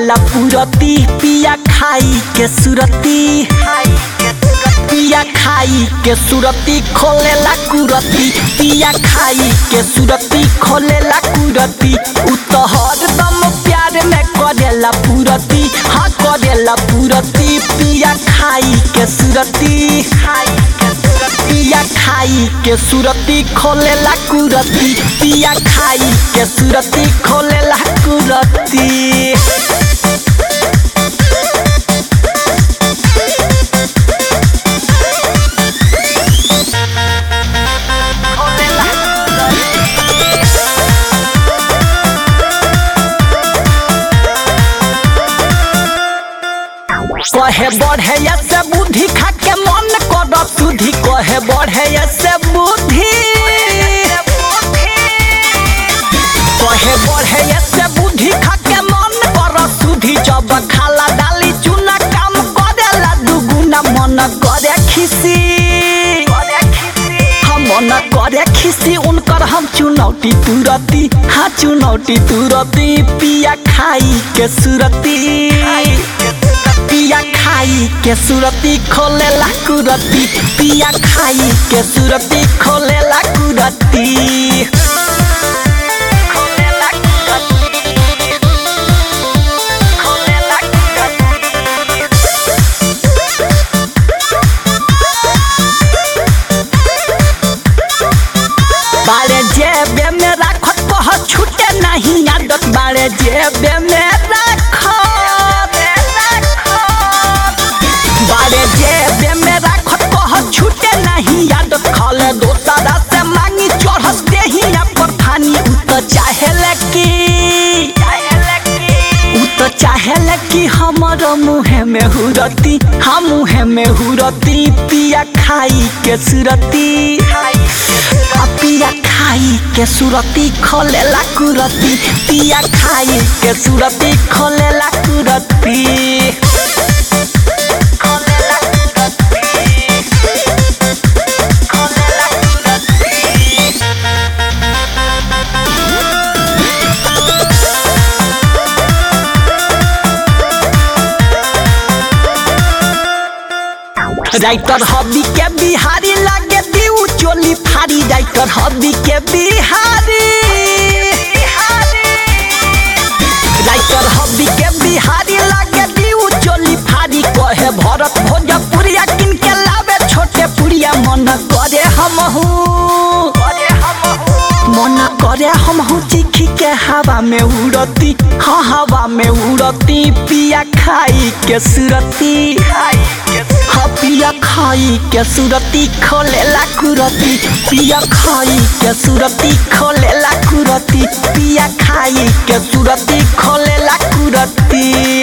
करेला पुरती पिया खाई के सुरती पिया खाई के सुरती खोलेला कुरती पिया खाई के सुरती खोलेला कुरती उ तो हरदम प्यार में करेला पुरती हाँ करेला पुरती पिया खाई के सुरती पिया खाई के सुरती खोलेला कुरती पिया खाई के सुरती खोलेला कुरती कहे बढ़े से बुद्धि खा के मन कर सुधि कहे बढ़े से बुद्धि कहे बढ़े से बुद्धि खा के मन कर सुधि जब खाला डाली चुना काम करेला दुगुना मन करे खिसी हम मन करे खिसी उनकर हम चुनौती तुरती हाँ चुनौती तुरती पिया खाई के सुरती पिया खाई के सुरती खोलेला कुरती पिया खाई के सुरती खोलेला कुरती खोलेला कुरती खोलेला बारे जेबे में राखत कह छूटे नहीं आदत बारे जेबे में राखत बारे जेबे में राखत कह छूटे नहीं आदत खाले दोसरा से मांगी चढ़स देही पर थानी उ तो चाहेले की उ तो चाहेले कि हमर मुहे में हुरती हम मुहे में हुरती पिया खाई के सुरती आ पिया खाई के सुरती खोलेला कुरती पिया खाई के सुरती खोलेला कुरती खोलेला कुरती खोलेला कुरती राइटर हबी के बिहारी लागे दीऊ चोली फारी राइटर हबी के बिहारी राइटर हबी के बिहारी लागे दीऊ चोली फारी कहे भरत भोजपुरिया किन के लावे छोटे पुरिया मन करे हमहू मन करे हमहू चिखी के हवा में उड़ती हाँ हवा में उड़ती पिया खाई के सुरती हाँ पिया खाई के सुरती खोलेला कुरती पिया खाई के सुरती खोलेला कुरती पिया खाई के सुरती खोलेला कुरती